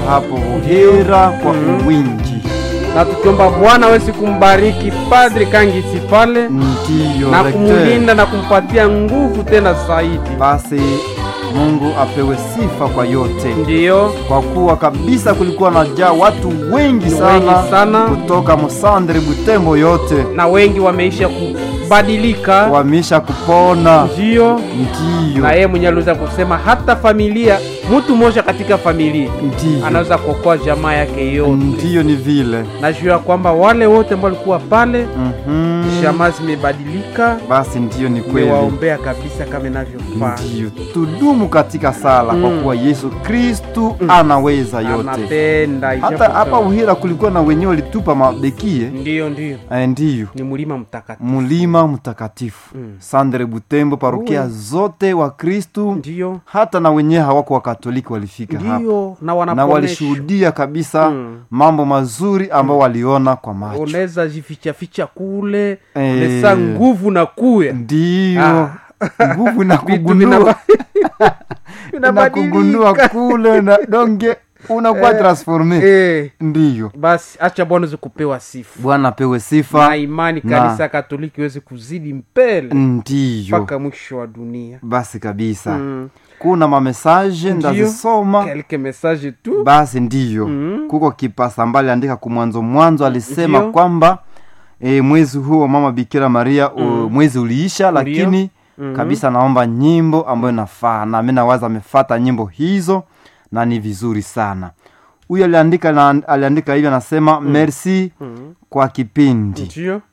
hapo Buhira kwa uwingi. na tukiomba Bwana awezi kumbariki Padri Kangisi pale Ndiyo na rekte. kumulinda na kumpatia nguvu tena zaidi. Basi Mungu apewe sifa kwa yote, Ndiyo, kwa kuwa kabisa kulikuwa na jaa watu wengi Ni sana, wengi sana. kutoka Musandre Butembo yote na wengi wameisha kubadilika. wameisha kupona. Ndiyo, Ndiyo, na yeye mwenyewe aliweza kusema hata familia, mtu mmoja katika familia ndiyo, anaweza kuokoa jamaa yake yote. ndiyo, ni vile Najua kwamba wale wote ambao walikuwa pale, Mhm. jamaa zimebadilika, Basi ndiyo, ni kweli. mewaombea kabisa kama inavyofaa. Ndiyo, tudumu katika sala kwa Mm. kuwa Yesu Kristu anaweza yote. Anapenda Hata ijapo hapa kama- Uhira kulikuwa na wenyewe walitupa mabekie Ndiyo, ndiyo, eh, ndiyo ni mlima mtakatifu. mulima mtakatifu Mm. Sandre Butembo, parokia Uwe. zote wa Kristu, Ndiyo, hata na wenyewe hawako wakatoliki walifika hapa ndiyo, na na wanaponesha walishuhudia kabisa Mm. mambo mazuri ambao waliona kwa macho. unaweza jifichaficha kule Eh. lesa nguvu na kuya Ndiyo Ah. nguvu na Vitu kugundua vinaba- na kugundua vinabadilika. kule na donge unakuwa Eh. transforme. Eh, Ndiyo, basi acha bwana uweze kupewa sifa Bwana apewe na sifa. imani Na- kanisa katoliki iweze kuzidi mbele Ndiyo, mpaka mwisho wa dunia basi kabisa Mm. kuna mamesaje Ndiyo. ndazisoma kelke message tu basi ndiyo Mm. kuko kipasa mbali andika kumwanzo mwanzo alisema Ndiyo. kwamba e, mwezi huu wa mama bikira maria u, mwezi uliisha lakini Mhm. kabisa naomba nyimbo ambayo nafaa na mi nawaza amefata nyimbo hizo na ni vizuri sana huyu aliandika na, aliandika hivyo anasema merci Mm. kwa kipindi ndio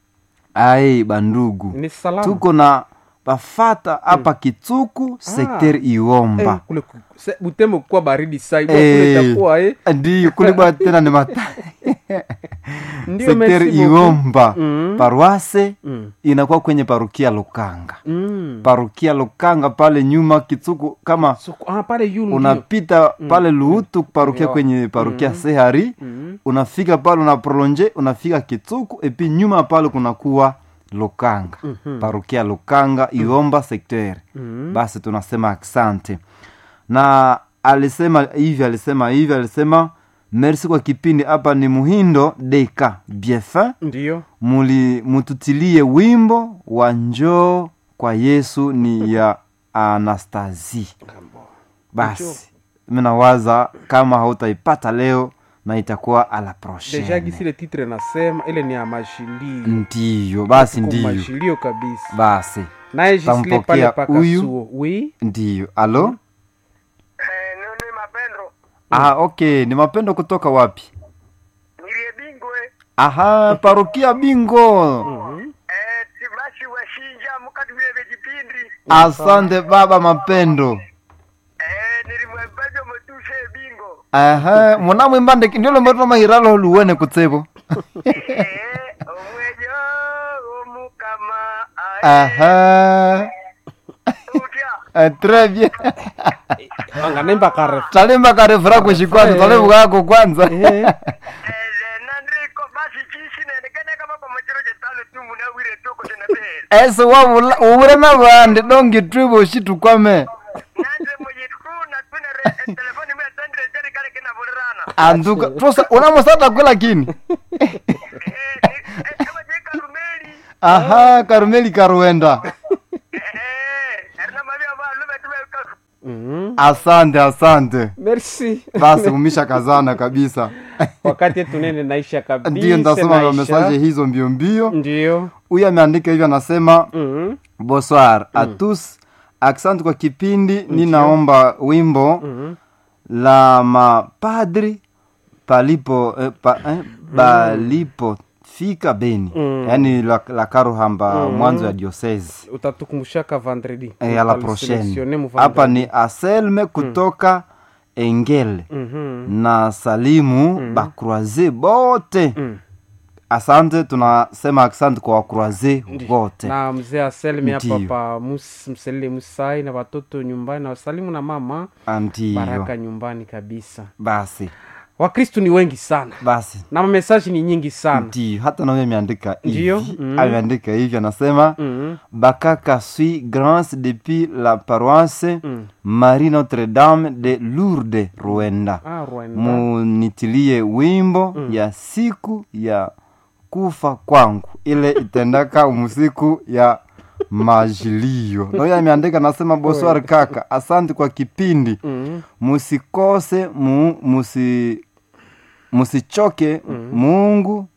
ai bandugu ni salama tuko na bafata hapa kituku sekteri eh, iomba kule ku- se- butembo kuwa baridi sai Eh. kule itakuwa eh ndiyo kulibwa tena ni mata ndio sekteri merci beaucoup. iomba Mm. paroase Mm. inakuwa kwenye parukia lukanga Mm. parukia lukanga pale nyuma kituku kama So, ah, pale yulu ndio. unapita pale luhutu parukia Yo. kwenye parukia sehari Mm. unafika pale unaprolonge unafika kituku epi nyuma pale kunakuwa lukanga parukia lukanga iomba sekteri Mm. basi tunasema asante na alisema hivi alisema hivi alisema merci kwa kipindi hapa ni muhindo deka biefin ndio muli mututilie wimbo wa njoo kwa yesu ni ya anastasi basi minawaza kama hautaipata leo na itakuwa ala deja prochaine gisi ile titre nasema ile ni ya mashilio ndiyo basi Kwa ndiyo mashilio kabisa basi naye jisile Tampokea pale paka huyu. suo oui ndiyo alo Eh, nini mapendo ah, okay ni mapendo kutoka wapi nilie bingwe aha parokia bingo eh, tibashi washinja mukati vile vijipindi asante baba mapendo eh, nilimwembejo mutushe bingo aha munamwimbande ndiolo mbatona mahiralo luwene kutsebo eh, omwejo omukama aha utya Eh, très bien anganemba kare talimba karefura kushikwanza Eh. talivukako kwanza Eh, eh, nandriko basi chishi nendekene kama kwa machiro chetano tu munawire toko tenabele ese wavula uvure na vandi dongi twivo shitukwame nandre muyitkuna twinere telefoni mwe tandre jeri kale kina vulirana anduka tosa unamusata kwe lakini eh, ni- eh, kama je karumeli aha karumeli karuenda eh, erna mavia va lume tume karu mhm. asante asante merci basi umisha kazana kabisa wakati tunene naisha kabisa ndiyo ndasoma naisha. mesaje hizo mbio mbio ndio huyu ameandika hivyo anasema Mhm. bonsoir a tous asante kwa kipindi ninaomba wimbo Mhm. la mapadri palipo eh, pa, eh, palipofika beni Mm. yaani la, la karuhamba mwanzo ya diocese utatukumbushaka vendredi eh, ala prochaine hapa ni aselme kutoka engele Mhm. na salimu bakroise bote Mm. asante tunasema asante kwa wakroise wote na mzee aselmi hapa Ndiyo. pa mus, mselile musai na watoto nyumbani na wasalimu na mama ndiyo baraka nyumbani kabisa basi wakristu ni wengi sana basi na mamesaji ni nyingi sana ndio hata nawe ameandika Ndio, hivi mm. ameandika hivi anasema mm. bakaka suis grâce depuis la paroisse Mm. marie notre dame de lourde rwanda ah, Rwanda. munitilie wimbo ya siku ya kufa kwangu ile itendaka musiku ya majilio nayo ameandika nasema boswar kaka asante kwa kipindi Mm. musikose mu, musi, musichoke mungu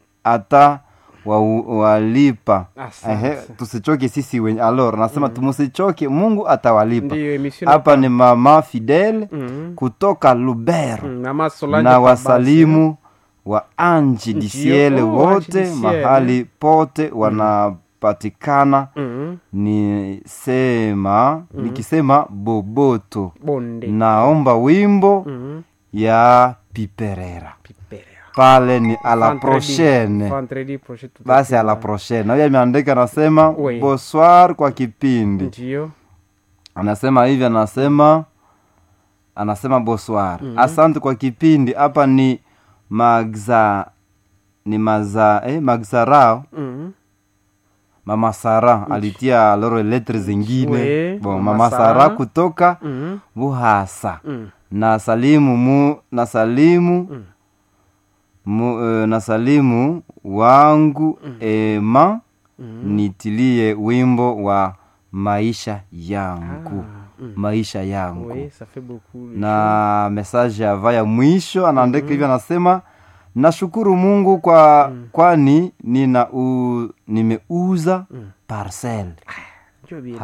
ata wa, walipa Asante. Ehe, tusichoke sisi wenye alor nasema mm. musichoke mungu atawalipa ndiyo emission hapa ni mama fidele Mm. kutoka lubero Mm, mama Solange na Kabasi. wasalimu wa anji Ndio, disiele oh, wote Anji Disiele. mahali pote wanapatikana Mm. ni sema nikisema boboto bonde naomba wimbo Mm. ya piperera Piperea. pale ni a la Vendredi- prochaine vendredi prochaine basi a la tutakuwa. prochaine nayo ameandika anasema Oui. bonsoir kwa kipindi ndiyo anasema hivi anasema anasema bonsoir asante kwa kipindi hapa ni magza ni maza eh, magzarao Mm. mama sara alitia loro letre zingine We, bon, Mama mama Sara. sara kutoka Mm. buhasa Mm. na salimu mu na salimu Mm. mu, uh, na salimu wangu ema nitilie wimbo wa maisha yangu maisha yangu Oui, ça fait beaucoup. na mesaje ava ya mwisho anaandika hivyo anasema nashukuru mungu kwa kwani nina u, nimeuza parcel Ndio bien.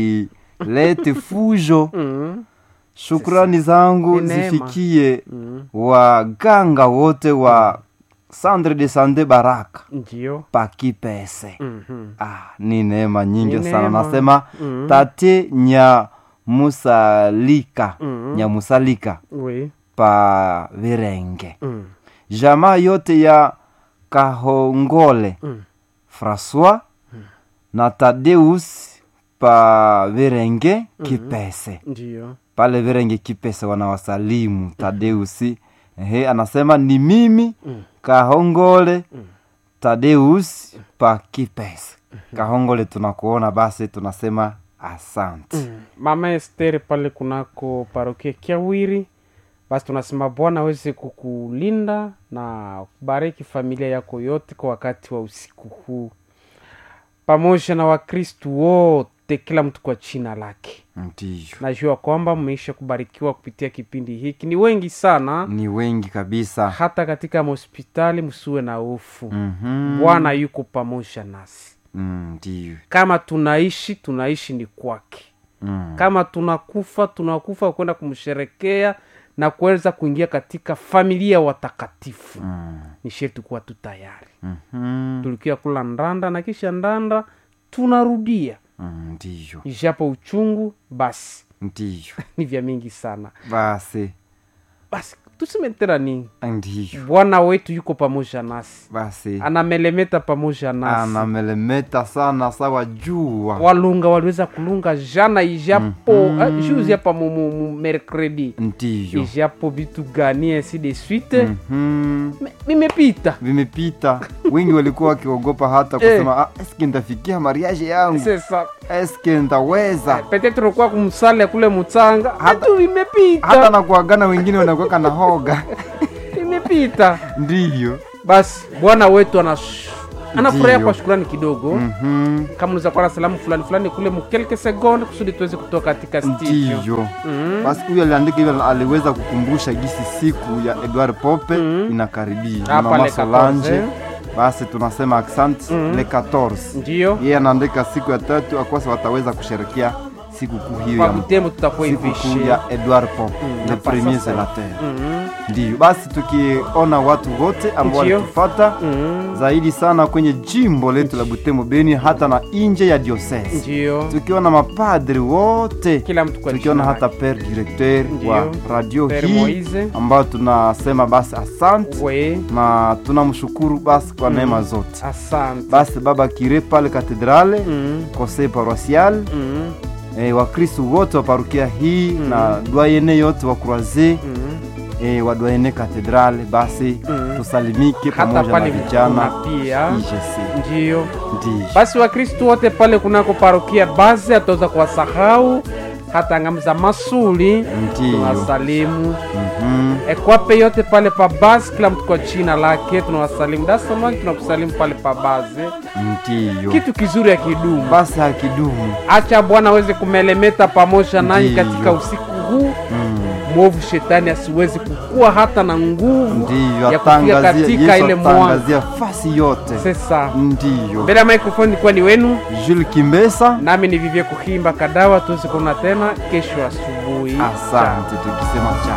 hailete fujo Mm. shukrani zangu Ni neema. zifikie Mm. waganga wote wa sandre de sande baraka Ndio. pakipese Mhm. ah, ni neema nyingi Ni sana neema. nasema Mm. tate nya musalika Mm. nya musalika Oui. pa virenge Mm. jamaa yote ya kahongole Mm. françois na tadeus pa virenge kipese Ndio. pale virenge kipese wanawasalimu tadeusi ehe anasema ni mimi Mm. kahongole tadeus pa kipese kahongole tunakuona basi tunasema asante Mm. mama Esther pale kunako parokia Kiawiri, basi tunasema Bwana aweze kukulinda na kubariki familia yako yote kwa wakati wa usiku huu, pamoja na Wakristu wote, kila mtu kwa jina lake. ndiyo Najua kwamba mmeisha kubarikiwa kupitia kipindi hiki, ni wengi sana, ni wengi kabisa hata katika mahospitali. Msiwe na hofu, Mhm. Bwana yuko pamoja nasi. Mm, ndiyo Kama tunaishi tunaishi ni kwake Mm. kama tunakufa tunakufa kwenda kumsherekea na kuweza kuingia katika familia ya watakatifu Mm. ni sherti kuwa tu tayari Mhm. tulikia kula ndanda na kisha ndanda tunarudia Mm, ndiyo ijapo uchungu basi ndiyo ni vya mingi sana basi basi tuseme tena nini ndiyo bwana wetu yuko pamoja nasi basi anamelemeta pamoja nasi anamelemeta sana sawa jua walunga waliweza kulunga jana ijapo mm-hmm. juzi hapa mu, mu, mu mercredi ndiyo ijapo vitu gani ainsi de suite Mhm. Me- vimepita vimepita wengi walikuwa wakiogopa hata kusema ah, eske ntafikia mariage yangu sasa eske ntaweza petetre ulikuwa kumsale kule mutsanga hatu vimepita hata na kuagana wengine wanakuweka na hoga vimepita ndiyo basi bwana wetu anas anafurahia Ndiyo. kwa shukurani kidogo Mhm. kama unaweza kuwa na salamu fulani fulani kule mukelke sekonde kusudi tuweze kutoka katika studio ndiyo Mhm. basi huyu aliandika hivyo aliweza kukumbusha gisi siku ya edward pope inakaribia Ni Hapa mama le solange 14. basi tunasema accent le 14 ndiyo yeye anaandika siku ya tatu akosa wataweza kusherekea sikukuu hiyo kwa ya butembo tutakuwa sikukuu hivishe ya edward pope le na premier sasa. zelater Mhm. ndiyo basi tukiona watu wote ambao Ndiyo. walitufata Mhm. zaidi sana kwenye jimbo letu la butembo beni hata na nje ya diocese ndiyo tukiona mapadri wote kila mtu kwa tukiona jina hata lake. per directeur Ndiyo. wa radio Père hii Moise. ambayo tunasema basi asante we na tunamshukuru basi kwa neema zote asante basi baba kire pale katedrale Mhm. conseil paroisial Mhm. eh, wakristu wote wa parukia hii na dwayene yote wa croise Mhm. e, wadwaene katedrale basi Mm. tusalimike hata pamoja na pale vijana kuna pia IGC. ndiyo Ndiyo. basi wakristu wote pale kunako parokia basi ataweza kuwasahau hata ngamu za masuli Ndiyo. tunawasalimu Mhm. ekwape yote pale pa basi kila mtu kwa jina lake tunawasalimu dasamaki tunakusalimu pale pa basi Ndiyo. kitu kizuri ya kidumu basi hakidumu acha bwana aweze kumelemeta pamoja nanyi Ndiyo. katika usiku huu Mm. mwovu shetani asiwezi kukua hata na nguvu ndiyo ya kufika atangazia katika Yesu ile mwanga atangazia fasi yote sasa ndiyo mbele ya microphone ilikuwa ni wenu Jules Kimbesa nami ni vivye kuhimba kadawa tuweze kuona tena kesho asubuhi asante tukisema cha